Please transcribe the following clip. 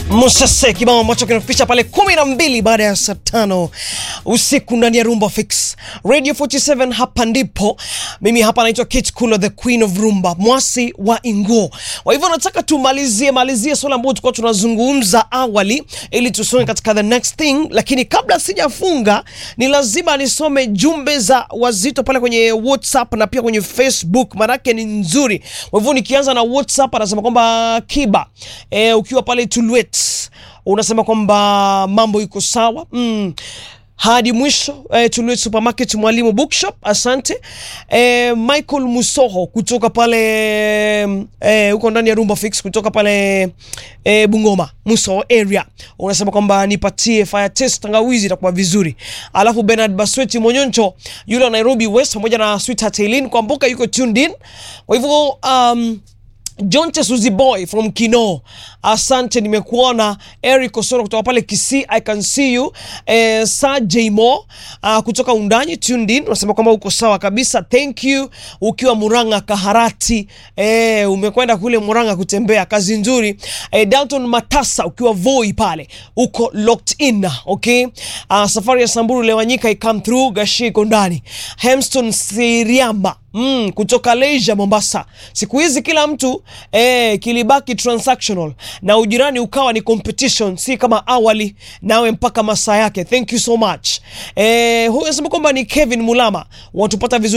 Msese kibao ambacho kinafikisha pale kumi na mbili baada ya saa tano usiku ndani ya Rumba Fix Radio 47. Hapa ndipo mimi hapa naitwa Kate Kulo, the queen of rumba, mwasi wa Ingo. Kwa hivyo nataka tumalizie malizie swala ambalo tulikuwa tunazungumza awali, ili tusome katika the next thing, lakini kabla sijafunga, ni lazima nisome jumbe za wazito pale kwenye WhatsApp na pia kwenye Facebook, manake ni nzuri. Kwa hivyo nikianza na WhatsApp, anasema kwamba Kiba e, ukiwa pale Tulwet unasema kwamba mambo iko sawa mm. Hadi mwisho eh, Tulwet Supermarket Mwalimu Bookshop, asante eh, Michael Musoho kutoka pale eh, huko ndani ya Rumba Fix kutoka pale eh, Bungoma Musoho area, unasema kwamba nipatie fire test tangawizi itakuwa vizuri. Alafu Bernard Basweti Monyoncho yule wa Nairobi West pamoja na Sweetheart Eileen kwa mboka yuko tuned in, kwa hivyo um, John Chesuzi boy from Kino, asante, nimekuona. Eric Osoro kutoka pale Kisii, I can see you. Eh, Sa Jmo uh, kutoka Undanyi tuned in, unasema kwamba uko sawa kabisa, thank you. Ukiwa Muranga Kaharati, eh, umekwenda kule Muranga kutembea, kazi nzuri. Eh, Dalton Matasa ukiwa Voi pale uko locked in, okay. Uh, safari ya Samburu Lewanyika i come through, Gashi iko ndani. Hemston Siriamba Mm, kutoka Leisure Mombasa. Siku hizi kila mtu eh, kilibaki transactional na ujirani ukawa ni competition, si kama awali, nawe mpaka masaa yake. Thank you so much. Eh, huyu anasema kwamba ni Kevin Mulama, watupata vizuri